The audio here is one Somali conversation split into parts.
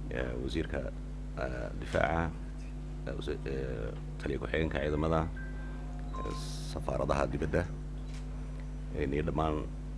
wasiirka difaaca taliya ku-xigeenka ciidamada safaaradaha dibadda iyo dhammaan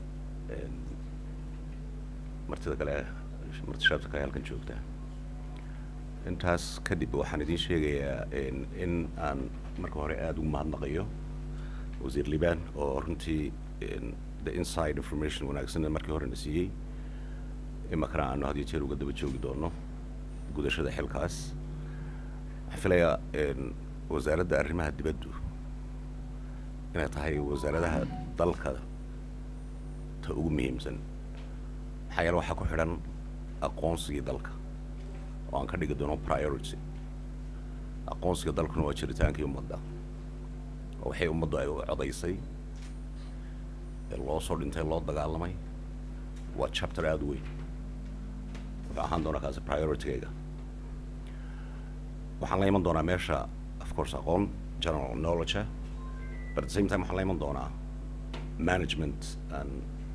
martida kale marti shaabta kale halkan joogta intaas kadib waxaan idiin sheegayaa in aan marka hore aada ugu mahadnaqayo wasiir liban oo runtii the inside information wanaagsan markii horena siiyey imakana aanu had iyo jeer uga daba joogi doono gudashada xilkaas waxaan filayaa wasaaradda arrimaha dibaddu inay tahay wasaaradaha dalka ta ugu muhiimsan maxaa yeele waxaa ku xidhan aqoonsigii dalka oo aan ka dhigi doono priority aqoonsiga dalkuna waa jiritaankii ummadda oo waxay ummaddu ay codaysay ee loo soo dhintay loo dagaalamay waa chapter aada u weyn wuxuu ahaan doonaa kaasi prioritigayga waxaan la iman doonaa meesha of course aqoon general knowledge but at the same time waxaan la iman doonaa management and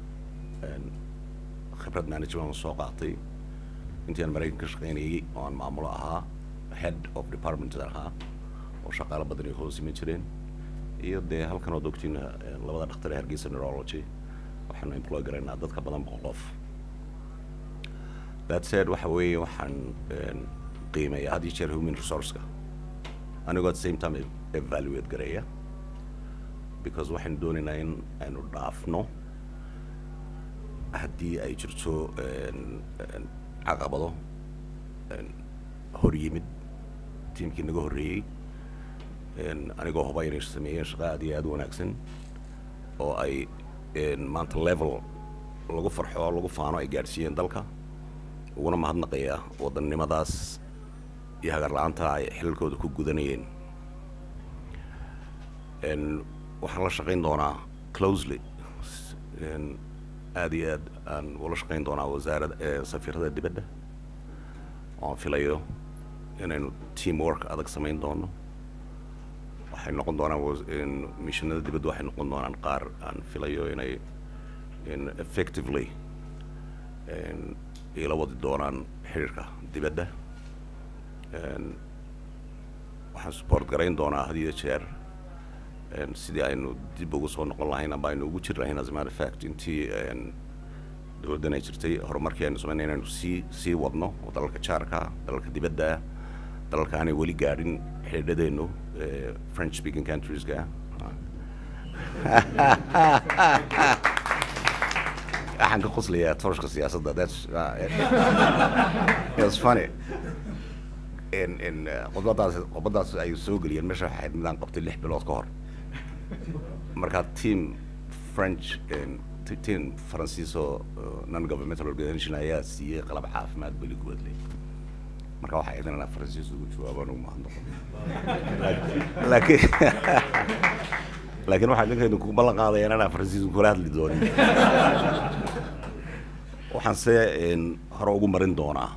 khibrad management soo qaatay intii aan maraykan ka shaqaynayay oo aan maamulo ahaa head of department ahaa oo shaqaalo badan ay hoos iman jireen iyo dee halkan ood ogtiin labada dhakhtar ee hargeysa neurology waxaanu employ garaynaa dadka badan boqol qof that said waxa weeye waxaan qiimeeya had iyo jeer human resourceka anigoo at the same time evaluate gareeya because waxaynu doonaynaa in aynu dhaafno haddii ay jirto caqabado hor yimid tiimkii naga horreeyey anigoo huba inay sameeyeen shaqo aad iyo aad u wanaagsan oo ay maanta level lagu farxo lagu faano ay gaadhsiiyeen dalka uguna mahadnaqaya wadannimadaas iyo hagar la-aanta ay xilalkooda ku gudanayeen waxaan la shaqayn doonaa closely aad iyo aad aan ula shaqayn doonaa wasaarada safiirada dibadda oo aan filayo inaynu team work adag samayn doono waxay noqon doonaan missionada dibadda waxay noqon doonaan qaar aan filayo inay effectively ila wadi doonaan xiriirka dibadda waxaan support garayn doonaa had iyo jeer sidii aynu dib ugu soo noqon lahayn amba aynu ugu jir lahayn as a matter of fact intii dowladdan ay jirtay horumarkii aynu samaynay inaynu sii sii wadno oo dalalka jaarka dalalka dibadda dalalka aanay weli gaadhin xidhiidhadeennu french speaking countrieska waxaan ka qoslayaa tooshka siyaasadda that's it's funny in in khudbadaas khudbadaas ay soo geliyeen meesha waxay ahayd midaan qabtay lix bilood ka hor marka team french team faransiis oo non governmental organization ayaa siiyey qalab caafimaad beli gubadley marka waxay ahayd inaan faransiis ugu jawaabaan ugu mahadnaqo laakiin laakiin waxaan ninkaynu ku ballan qaadaya inaan faransiis kula hadli doonin waxaan se hore ugu marin doonaa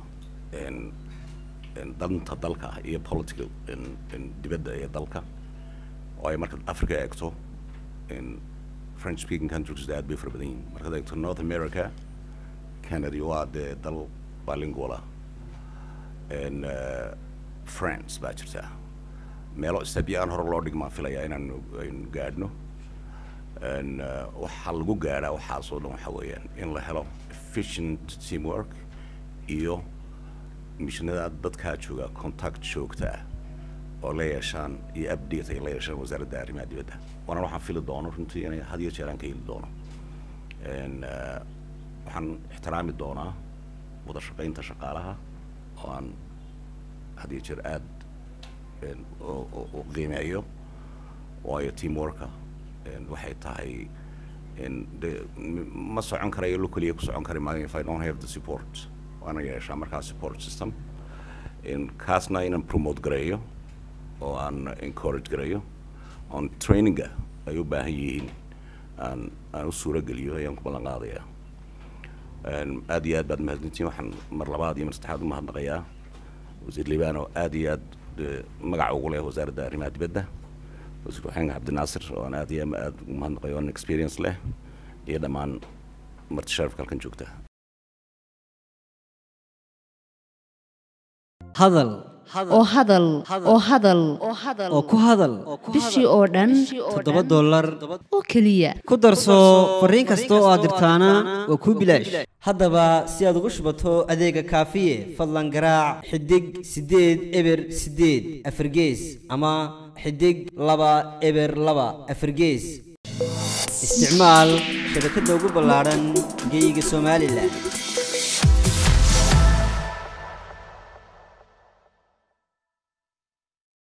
danta dalka iyo political dibadda ee dalka oo ay marka africa eegto french speaking countries aad bay fara badan yihin markaad eegto north america canada waa dee dal bilinguala france baa jirta meelo stebya aan hore loo dhigmaan filayaa inaanu aynu gaadhno waxaa lagu gaadhaa waxaasoo dhan waxa weeyaan in la helo efficient teamwork iyo mishinada dadkaa jooga contact joogta ah oo la yeeshaan iyo update ay la yeeshaan wasaaradda arrimaha dibadda waana waxaan fili doono runtii inay had iyo jeer aan ka heli doono waxaan ixtiraami doonaa wada shaqaynta shaqaalaha oo aan had iyo jeer aad u qiimeeyo waayo teamworka waxay tahay de ma socon karayo lo keliya ku socon kari maayo if i don't have the support waana yeeshaa markaa support system kaasna inaan promote gareeyo oo aan encourage gareeyo on traininga ay u baahan yihiin aan aan u suuro geliyo ayaan ku ballan qaadayaa aad iyo aad baad mahadsantiin waxaan mar labaad iyo mar saddexaad u mahadnaqayaa wasiir liibaan oo aad iyo aad magaca ugu leh wasaaradda arrimaha dibadda wasiir waxaan cabdinaasir oo aan aad iyo aad ugu mahadnaqayo on experience leh iyo dhammaan marti sharafka halkan joogta hadal oo hadal oo hadal oo ku hadal bishii oo dhan toddoba dollar oo keliya ku darso fariin kasta oo aad dirtaana waa kuu bilaash haddaba si aad ugu shubato adeega kaafiye fadlan garaac xidig siddeed eber siddeed afargees ama xidig laba eber laba afargees isticmaal shabakadda ugu ballaadhan geyga somalilan